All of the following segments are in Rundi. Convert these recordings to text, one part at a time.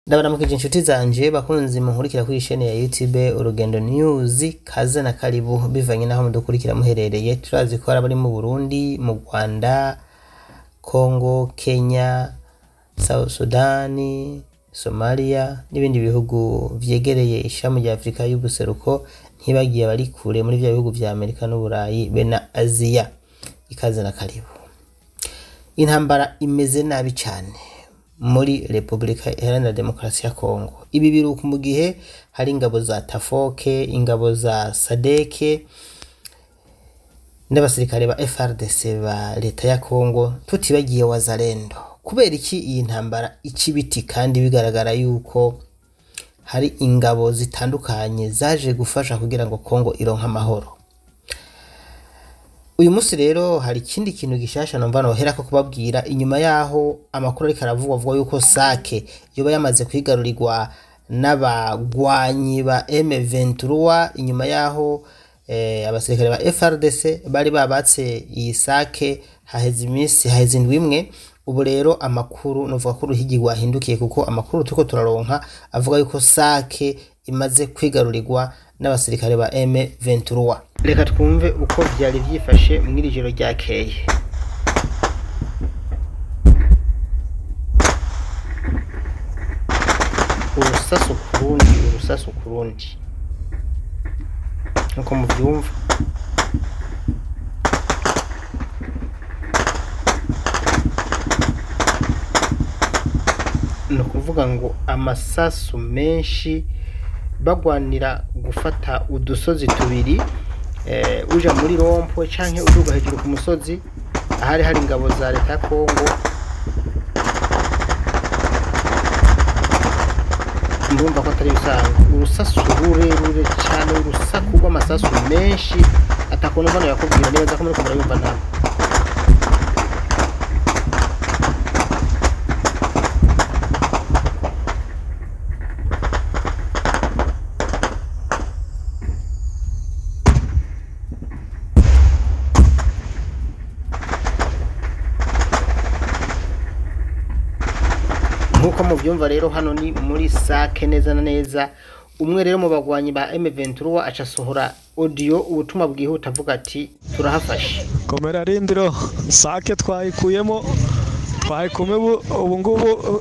ndabaramukije inshuti zanje bakunzi munkurikira kuri isheni ya youtube urugendo news kaze na karibu bivanye naho mudukurikira muherereye turazi ko hari abari mu burundi mu rwanda congo kenya south sudani somalia n'ibindi bihugu vyegereye ishami rya afurika y'ubuseruko ntibagiye abari kure muri vya bihugu vya amerika n'uburayi be na aziya ikaze na karibu intambara imeze nabi cyane muri repubulika iharanira demokarasi ya kongo ibi biruka mu gihe hari ingabo za tafoke ingabo za sadeke n'abasirikare ba frdc ba leta ya kongo tutibagiye wazalendo kubera iki iyi ntambara ica ibiti kandi bigaragara yuko hari ingabo zitandukanye zaje gufasha kugira ngo kongo ironke amahoro uyu munsi rero hari ikindi kintu gishasha numva noherako kubabwira inyuma yaho amakuru ariko aravugwa avuga yuko sake yoba yamaze kwigarurirwa n'abagwanyi ba M23 inyuma yaho eh, abasirikare ba FRDC bari babatse iyi sake haheze iminsi haheze indwi imwe ubu rero amakuru novuga ko uruhigi rwahindukiye kuko amakuru turiko turaronka avuga yuko sake imaze kwigarurirwa n'abasirikare ba M23 reka twumve uko vyari vyifashe mw'iri joro ryakeye urusasu kurundi urusasu kurundi nkuko muvyumva ni ukuvuga ngo amasasu menshi bagwanira gufata udusozi tubiri eh, uja muri rompwe canke uduga hejuru ku musozi ahari hari ingabo za leta ya kongo ndumva ko atari bisanzwe urusasu rurerure cane urusaku rw'amasasu menshi atakuntu mbona yakubwira neza ko muriko murayumva ntabwo nk'uko muvyumva rero hano ni muri sake neza na neza umwe rero mu bagwanyi ba M23 aca asohora audio ubutumwa bwihuta avuga ati turahafashe komera rindiro sake twayikuyemo twayikume ubu ngubu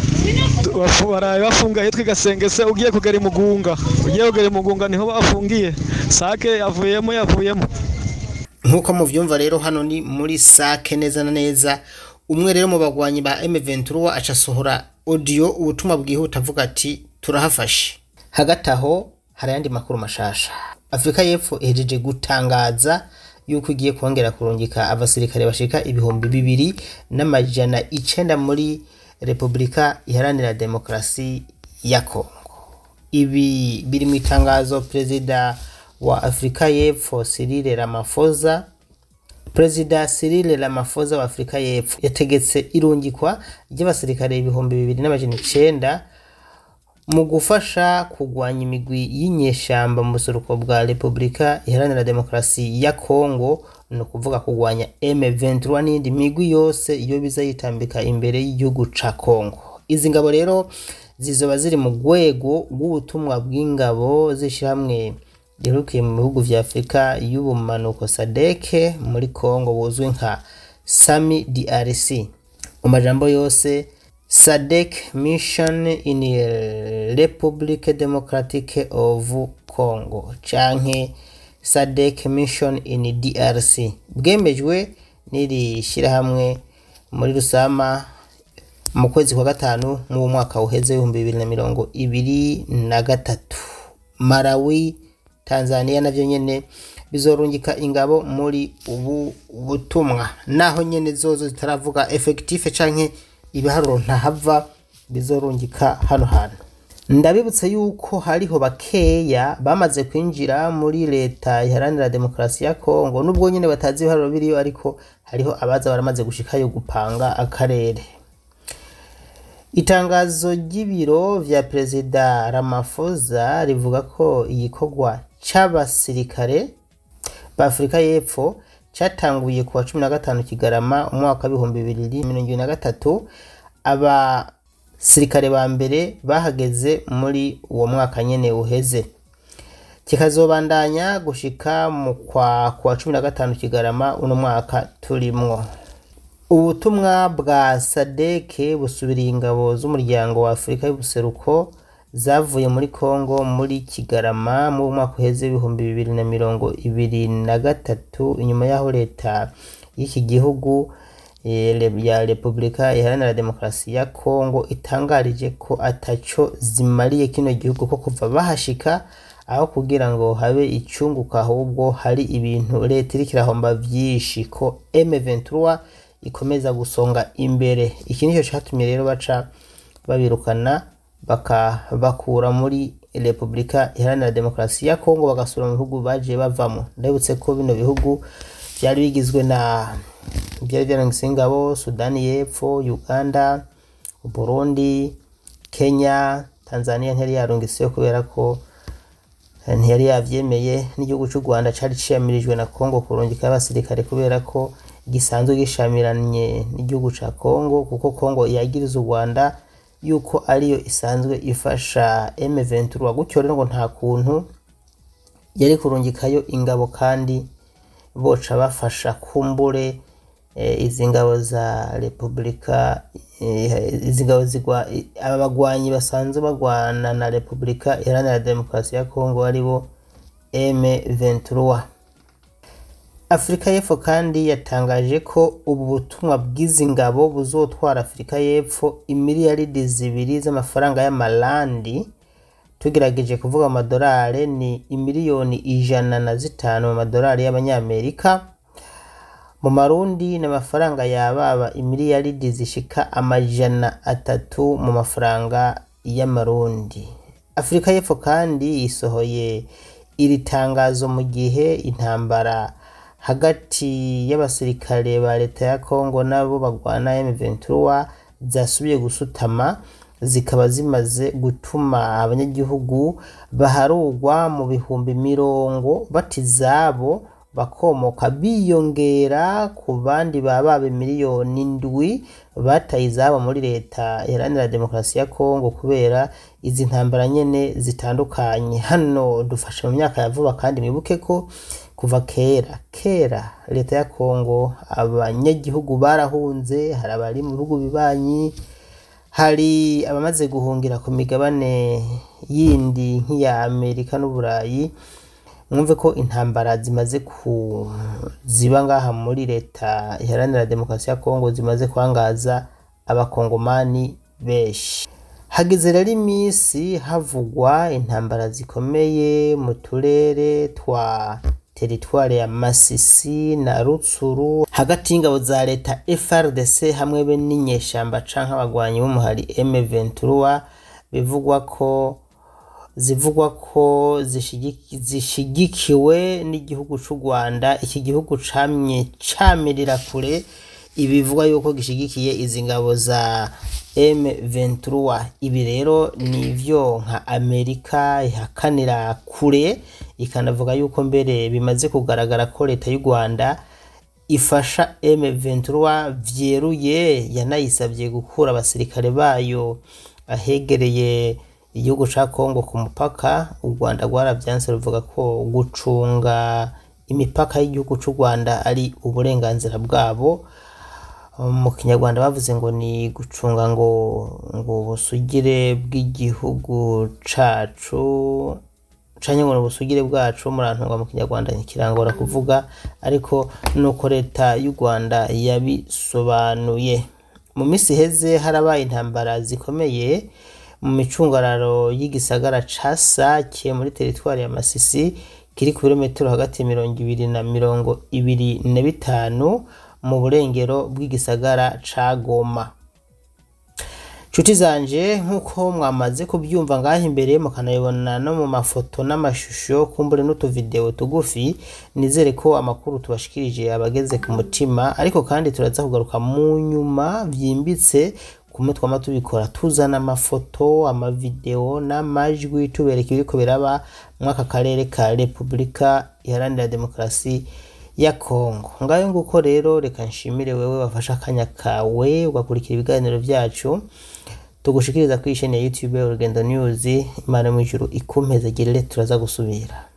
bafu- baraye bafunga hitwa igasengese ugiye kugera imugunga ugiye kugera imugunga niho bafungiye sake yavuyemo yavuyemo nk'uko muvyumva rero hano ni muri sake neza na neza umwe rero mu bagwanyi ba M23 aca asohora audio ubutumwa bwihuta avuga ati turahafashe hagati aho hari ayandi makuru mashasha afurika y'epfo ihejeje gutangaza yuko igiye kongera kurungika abasirikare bashika ibihumbi bibiri n'amajana icenda muri repubulika iharanira demokarasi ya kongo ibi biri mu itangazo perezida wa afurika y'epfo Cyril Ramaphosa perezida Cyril Ramaphosa wa afurika y'epfo yategetse irungikwa ry'abasirikare ibihumbi bibiri n'amajana icenda mu gufasha kurwanya imigwi y'inyeshamba mu buseruko bwa repubulika iharanira demokarasi ya kongo ni ukuvuga kurwanya M23 n'iyindi migwi yose iyo biza yitambika imbere y'igihugu ca kongo izi ngabo rero zizoba ziri mu rwego rw'ubutumwa bw'ingabo z'ishyirahamwe riherukiye mu bihugu vya afurika y'ubumanuko sadeke muri kongo buzwi nka sami drc mu majambo yose sadek mission in republic democratic of congo canke sadek mission in drc bwemejwe n'iri shyirahamwe muri rusama mu kwezi kwa gatanu mu mwaka uheze ibihumbi bibiri na mirongo ibiri na gatatu malawi tanzania navyo nyene bizorungika ingabo muri ubu butumwa naho nyene zozo zitaravuga effectif canke ibiharuro ntahava bizorungika hano hantu ndabibutsa yuko hariho bakeya bamaze kwinjira muri leta iharanira demokarasi ya kongo nubwo nyene batazi ibiharuro biriyo ariko hariho abaza baramaze gushikayo gupanga akarere itangazo ry'ibiro vya perezida Ramaphosa rivuga ko igikorwa c'abasirikare ba Afurika y'Epfo catanguye kuwa cumi na gatanu Kigarama umwaka w'ibihumbi bibiri mirongo ibiri na gatatu aba basirikare ba mbere bahageze muri uwo mwaka nyene uheze kikazobandanya gushika mu kwa kwa cumi na gatanu kigarama uno mwaka turimwo ubutumwa bwa sadeke busubiriye ingabo z'umuryango wa afurika y'ubuseruko zavuye muri congo muri kigarama mu mwaka uheze w'ibihumbi bibiri na mirongo ibiri na gatatu inyuma y'aho leta y'iki gihugu eh, ya repubulika iharanira demokarasi ya congo itangarije ko ataco zimariye kino gihugu ko kuva bahashika aho kugira ngo habe icunguka ahubwo hari ibintu leta iriko irahomba vyinshi ko M23 ikomeza gusonga imbere iki nico catumye rero baca babirukana bakabakura muri repubulika iharanira demokarasi ya kongo bagasura mu bihugu baje bavamo ndabutse ko bino bihugu vyari bigizwe na byari vyarangiye ingabo sudani y'epfo uganda burundi kenya tanzania ntiyari yarungiseyo kubera ko ntiyari yavyemeye n'igihugu c'u rwanda cari ciyamirijwe na kongo kurungika abasirikare kubera ko gisanzwe gishamiranye n'igihugu ca kongo kuko kongo yagiriza u rwanda yuko ariyo isanzwe ifasha M23 gutyo rero ngo nta kuntu yari kurungikayo ingabo kandi boca bafasha kumbure e, izi ngabo za repubulika e, izi ngabo zigwa aba bagwanyi basanzwe bagwana na repubulika iharanira demokarasi ya kongo aribo M23 afurika y'epfo kandi yatangaje ko ubu butumwa bw'izi ngabo buzotwara afurika y'epfo imiliyaridi zibiri z'amafaranga y'amalandi tugerageje kuvuga amadolari ni imiliyoni ijana na zitanu mu madolari y'abanyamerika mu marundi ni amafaranga yababa imiliyaridi zishika amajana atatu mu mafaranga y'amarundi afurika y'epfo kandi isohoye iri tangazo mu gihe intambara hagati y'abasirikare ba leta ya kongo nabo bagwana M23 zasubiye gusutama zikaba zimaze gutuma abanyagihugu baharugwa mu bihumbi mirongo batizabo bakomoka biyongera ku bandi bababe miliyoni ndwi bataye izabo muri leta iharanira demokarasi ya kongo kubera izi ntambara nyene zitandukanye hano dufashe mu myaka ya vuba kandi mwibuke ko kuva kera kera leta ya kongo abanyagihugu barahunze hari abari mu bihugu bibanyi hari abamaze guhungira ku migabane yindi nk'iya amerika n'uburayi mwumve ko intambara zimaze ku ziba ngaha muri leta iharanira demokarasi ya kongo zimaze kwangaza abakongomani benshi hageze rero iminsi havugwa intambara zikomeye mu turere twa teritwari ya masisi na rutsuru hagati y'ingabo za leta frdc hamwe be n'inyeshamba canke abagwanyi b'umuhari m23 bivugwa ko zivugwa ko zishigi- zishigikiwe n'igihugu c'u rwanda iki gihugu camye camirira kure ibivugwa yuko gishigikiye izi ngabo za M23 ibi rero nivyo nka Amerika ihakanira kure ikanavuga yuko mbere bimaze kugaragara ko leta y'u Rwanda ifasha M23 vyeruye yanayisabye gukura abasirikare bayo ahegereye igihugu ca Kongo ku mupaka u Rwanda rwaravyanse ruvuga ko gucunga imipaka y'igihugu c'u Rwanda ari uburenganzira bwabo mu kinyarwanda bavuze ngo ni gucunga ngo ngo ubusugire bw'igihugu cacu canke ngo ni ubusugire bwacu murantunga mu kinyarwanda ntikirangora kuvuga ariko nuko leta y'u rwanda yabisobanuye mu minsi iheze harabaye intambara zikomeye mu micungararo y'igisagara ca sake muri teritwari ya masisi kiri ku birometero hagati ya mirongo ibiri na mirongo ibiri na bitanu mu burengero bw'igisagara ca Goma. Nshuti zanje nk'uko mwamaze kubyumva ngaho imbere mukanabibona no mu mafoto n'amashusho kumbure n'utuvideo tugufi nizere ko amakuru tubashikirije abageze ku mutima ariko kandi turaza kugaruka mu nyuma vyimbitse kumwe twama tubikora tuzana amafoto amavideo n'amajwi tubereka ibiriko biraba mw'aka karere ka repubulika iharanira demokarasi ya Kongo ngayo nguko rero reka nshimire wewe wafashe akanya kawe ugakurikira ibiganiro byacu tugushikiriza kuri isheni ya youtube urugendo news imana mu ijuru ikumpeze girire turaza gusubira